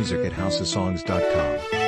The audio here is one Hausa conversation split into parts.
music at houseofsongs.com.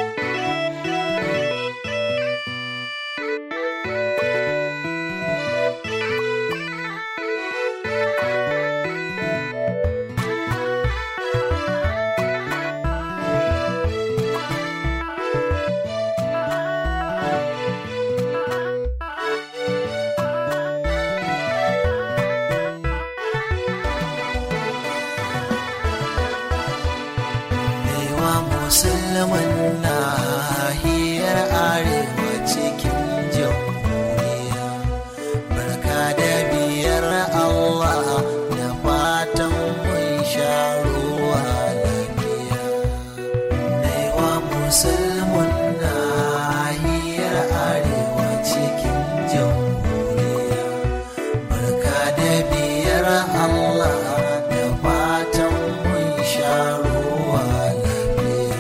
Baiwa musulman nahiyar arewa cikin jamhuriya barka da biyar Allah da fatan mun sha ruwa lafiya Baiwa musulman nahiyar arewa cikin jamhuriya barka da biyar Allah da fatan mun sha ruwa lafiya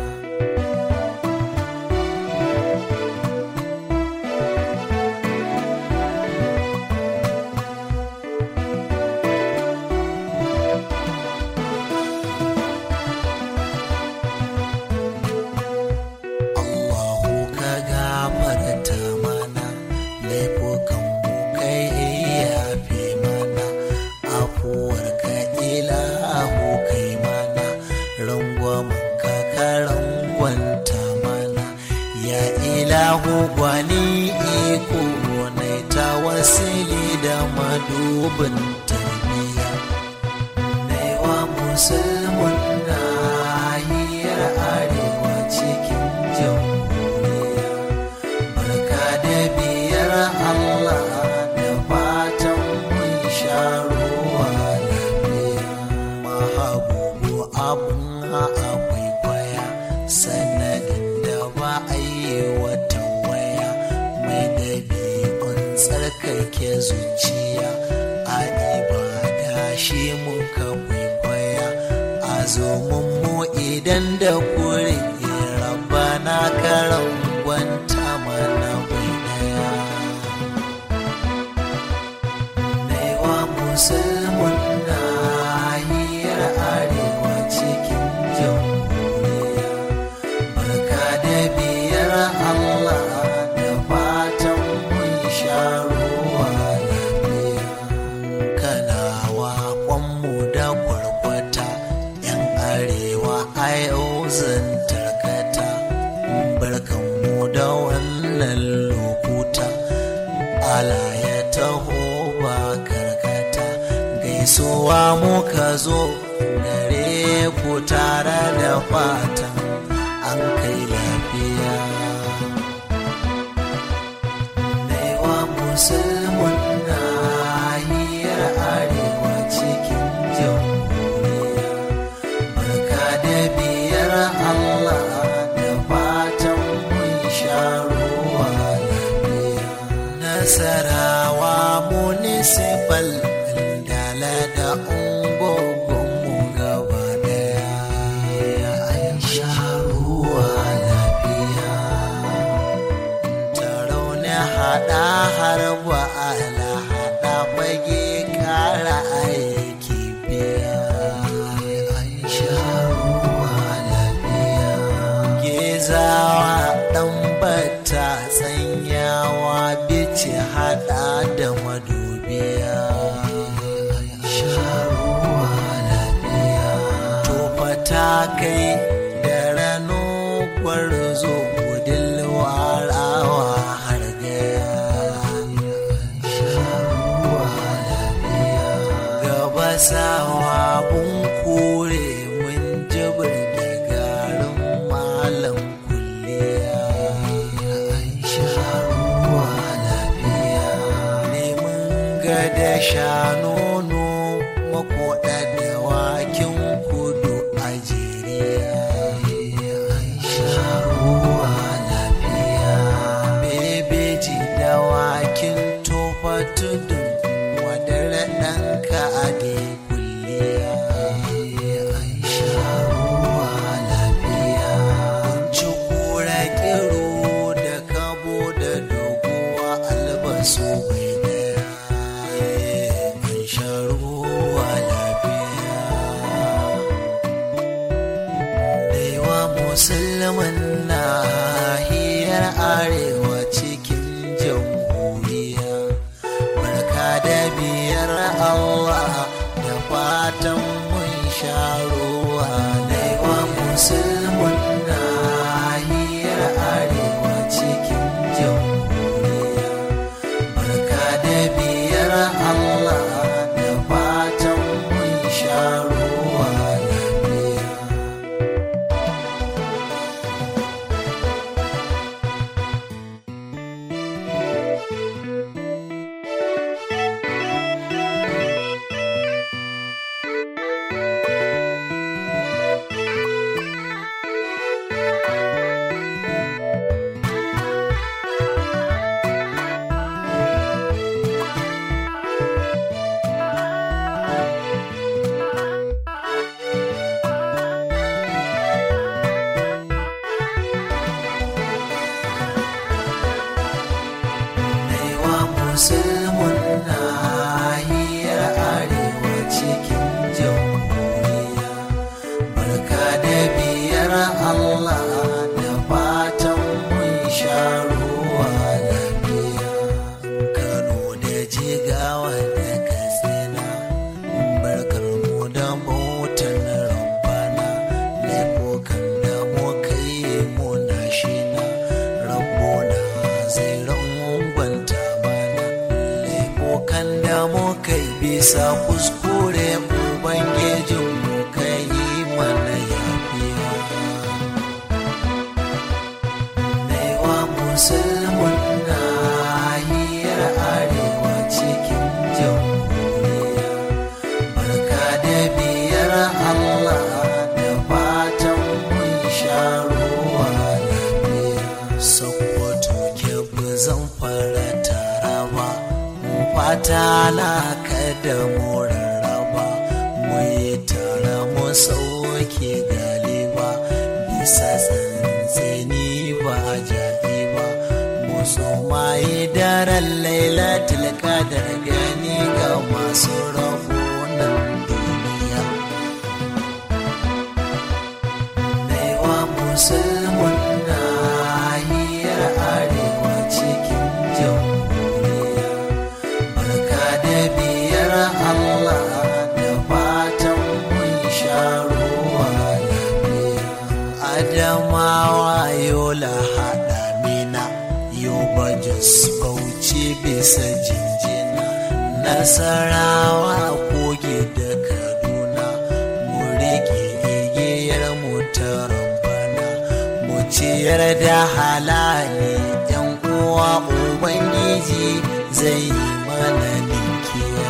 Allahu ka gafarta mana laifukan mu kai yafe mana afuwar ka ilahu kai mana rangwamen ka ka rangwanta mana ya ilahu gwani iko na ta wasili da madubin tarbiya Naiwa musulmin nahiyar arewa cikin jamhuriya barka da biyar Allah da fatan mun sha ruwa lafiya mahabubu abun akwai kwaya sanadin da ba a yi wata waya mai dabi'un tsarkake zuciya a ibada shi muka kwaikwaya a zo mu idan da kure rabbana karan gwanta mana bai daya Naiwa musulmin nahiyar arewa cikin jamhuriya barka da biyar Allah da fatan mun sha ruwa lafiya kanawa kwanmu da kwarkwata yan arewa a yau zan tarkata barkanmu da wannan lokuta ala ya taho ba karkata gaisuwa muka zo gare ku tare da fatan an kai lafiya Naiwa musulmin nahiyar arewa cikin jamhuriya barka da biyar Allah da fatan mun sha ruwa lafiya nasarawa municipal dala da ungogonmu gaba daya an sha ruwa lafiya tarau na hada har ba ala hada fage kara aiki biya an sha ruwa lafiya gezawa dan bata tsanyawa bice hada da madubiya an sha ruwa lafiya tofa ta kai da rano gwarzo gudun warawa har gaya sharuwa lafiya gaba sawa bun kure mun jibir da garin malam kulliya sharuwa lafiya neman gada shanono makoda da wakin kudu a jeriya sharuwa lafiya bebeji da wakin tofa tudun wadar ɗanka a da kulliya sharuwa lafiya ci kura kiro da kabo da doguwa albasu bai daya an sha ruwa lafiya da biyar Allah da fatan mun sha ruwa laiwa musulmin nahiyar arewa cikin jamhuriya barka da biyar Allah da fatan mun sha ruwa lafiya Naiwa musulmin nahiyar arewa cikin jamhuriya barka da biyar Allah da fatan mun sha ruwa lafiya Kano da jigawa da katsina barkar mu da motar rabbana laifukan da muka yi muna shina rabbona zai rangwanta mana laifukan da muka yi bisa kuskure ubangijin mu ka yi mana yafiya Naiwa musulmin nahiyar arewa cikin jamhuriya barka da biyar Allah da fatan mun sha ruwa lafiya Sokoto ke zan fara taraba mu fata na kada mu rarraba mu yi tara mu sauke galiba bisa tsantseni ba jaɗi ba mu tsomaye daren lailatul qadar gani ga masu rabo nan duniya Naiwa musulmin nahiyar arewa cikin jamhuriya barka da biyar Allah da fatan mun sha ruwa lafiya Adamawa yola haɗa mina yoba jos bauchi bisa jinjina nasarawa koge da kaduna mu rike igiyar mu ta rabbana mu ciyar da halali yan uwa ubangiji zai yi mana ninkiya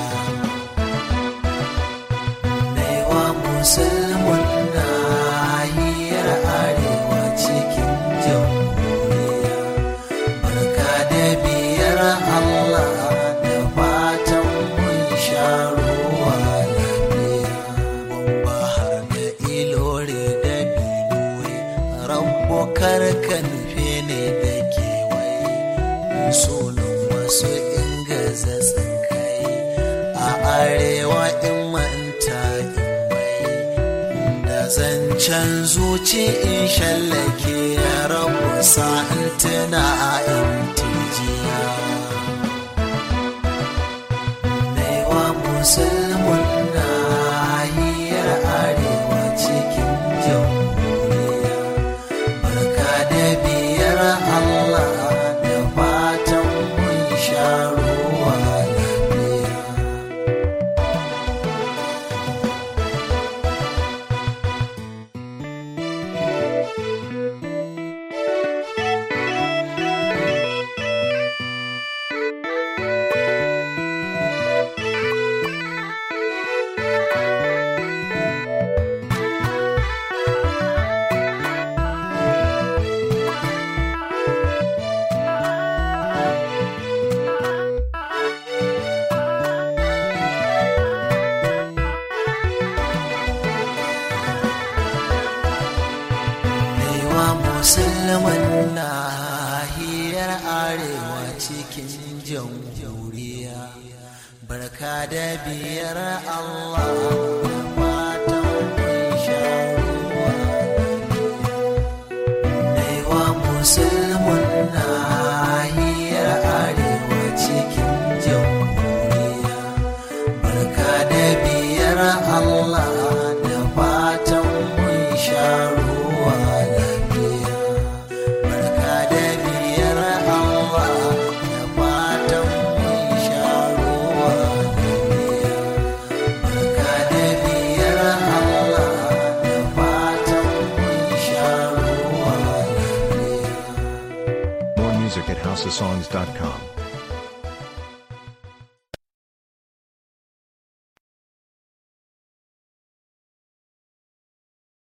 Naiwa musulmin nahiyar arewa cikin jamhuriya barka da biyar Allah da fatan mun sha ruwa lafiya Bamba har da ilore da binuwe rabbo karka nufe ne da kewaye sunan wasu ingaza tsinkai a arewa in manta in mai da zancen zuci in shallake ya rabu sa'in tuna a intijiya Naiwa musulmin nahiyar arewa cikin jamhuriya barka da biyar Allah da fatan mun sha ruwa lafiya Naiwa musulman nahiyar arewa cikin jamhuriya barka da biyar Allah da fatan mun sha ruwa Naiwa musulman nahiyar arewa cikin jamhuriya housesongs.com.